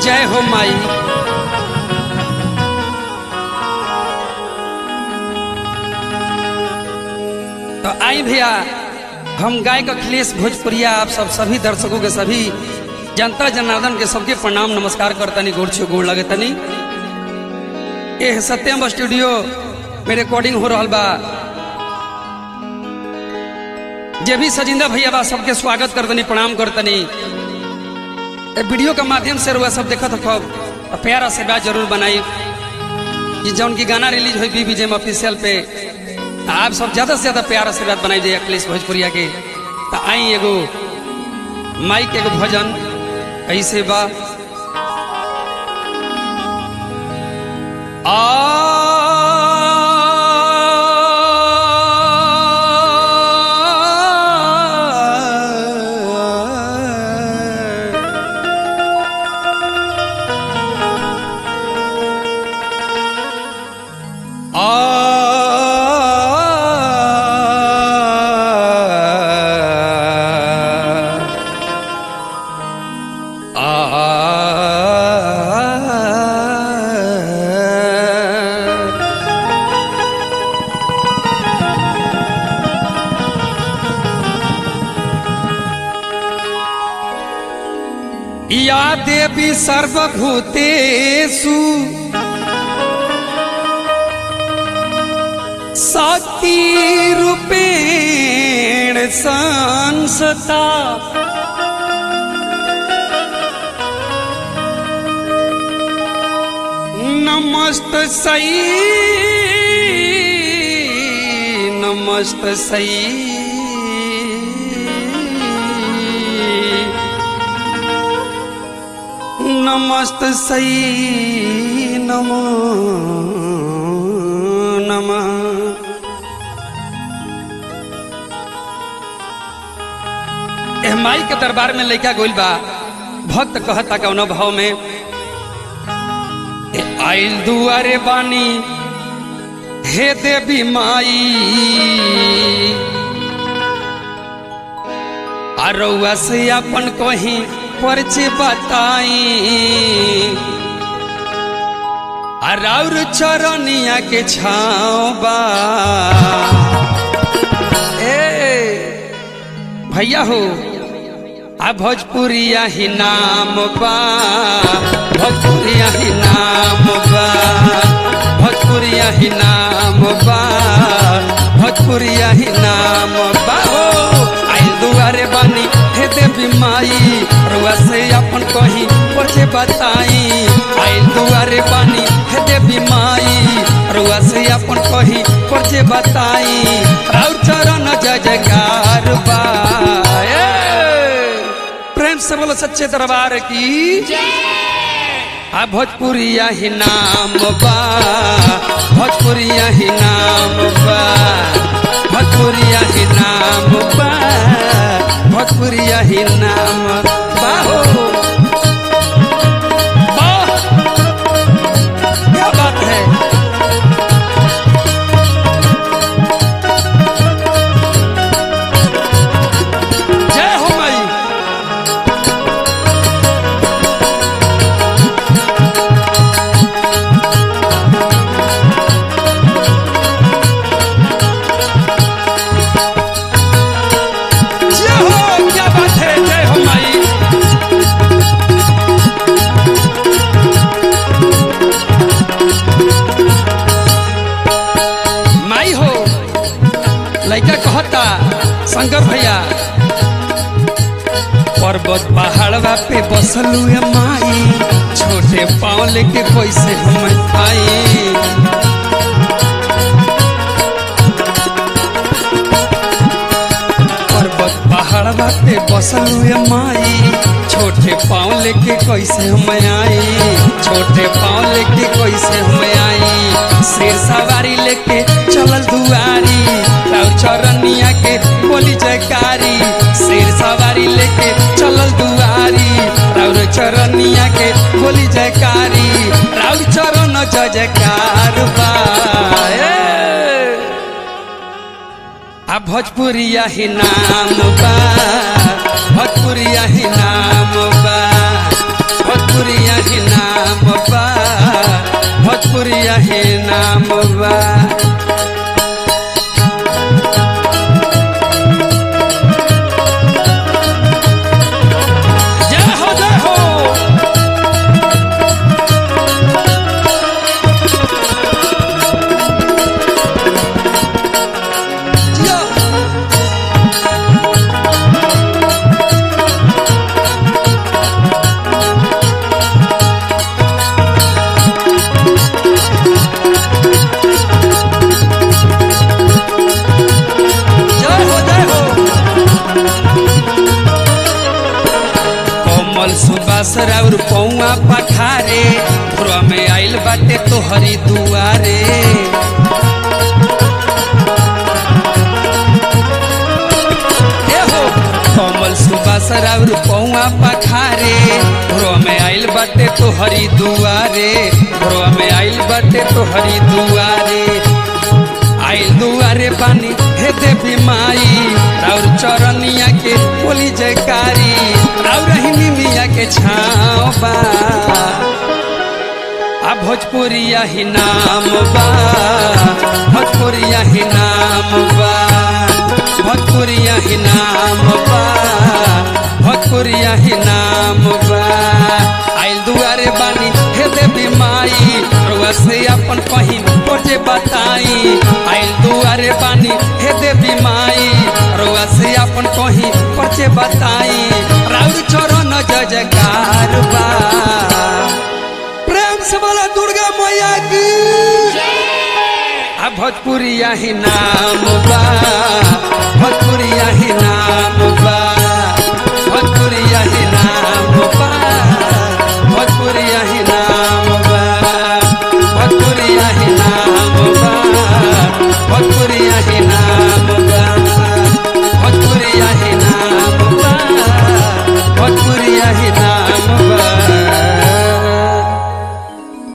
जय हो माई तो आई भैया हम गायक अखिलेश भोजपुरिया आप सब सभी दर्शकों के सभी जनता जनार्दन के सबके प्रणाम नमस्कार करतनी गोड़ छो गोड़ लगे तनी ये सत्यम स्टूडियो में रिकॉर्डिंग हो रहा बा जे भी सजिंदा भैया बा सबके स्वागत करतनी प्रणाम करतनी ए वीडियो के माध्यम से रुआ सब देखत हो प्यारा से बात जरूर बनाई कि जौन की गाना रिलीज हुई बीबीजेम ऑफिशियल पे आप सब ज्यादा से ज्यादा प्यार से बात बनाई दे अखिलेश भोजपुरिया के तो आई एगो माइक एगो भजन ऐसे बा आ या देवी सर्वभूतेषु शक्तिरूपेण संसता नमस्त सई नमस्त सई नमस्त सई नमो नमः एह माई के दरबार में लइका गोइल बा भक्त कहता कौन भाव में ए आइल दुआरे बानी हे देवी माई अरौआ से अपन कहीं परिचय बताई अराउर चरनिया के छाव बा ए भैया हो आ भोजपुरिया ही नाम बा भोजपुरिया ही नाम बा भोजपुरिया ही नाम बा भोजपुरिया ही नाम बा हो आइल दुआरे बानी हे देवी माई रुआ से अपन कहीं पछे बताई आइल दुआरे बानी हे देवी माई रुआ से अपन कहीं पछे बताई और चरण जय जयकार बा ए! प्रेम से बोलो सच्चे दरबार की आ भोजपुरिया ही नाम बा भोजपुरिया ही नाम बा भोजपुरिया ही नाम बा भोजपुरिया ही नाम बा हो वाह! क्या बात है जय हो माई जय हो क्या बात है जय हो माई माई हो लइका कहता शंकर भैया पर्वत पहाड़वा पे बसलू है माई छोटे पाँव लेके कैसे हम आई पर्वत पहाड़वा पे बसलू है माई छोटे पाँव लेके कैसे हम आई छोटे पाँव लेके कैसे हम आई शेर सवारी लेके चलल दुआरी राउ चरनिया के बोली जयकारी शेर सवारी लेके चलल दुआरी राउर चरनिया के बोली जयकारी राउर चरण जय जयकार बा ए! आ भोजपुरिया ही नाम बा भोजपुरिया ही नाम बा भोजपुरिया ही राउर पौआ पखारे भोरवा में आइल बाटे तोहरी दुआरे एहो कमल सुबास राउर पौआ पखारे भोरवा में आइल बाटे तोहरी दुआरे भोरवा में आइल बाटे तोहरी दुआरे आइल दुआरे बानी हे देवी माई राउर चरनिया के बोली जयकारी राउर हिनी मिया के छाँव बा आ भोजपुरिया ही नाम बा भोजपुरिया ही नाम बा भोजपुरिया ही नाम बा भोजपुरिया ही नाम बा आइल दुआरे बानी हे देवी माई रुआ से अपन कहीं खोजे बताई आइल दुआरे बानी हे देवी माई रुआ से अपन कहीं खोजे बताई राउर चरण जय जयकार बा प्रेम से बोला दुर्गा मैया की आ भोजपुरिया ही नाम बा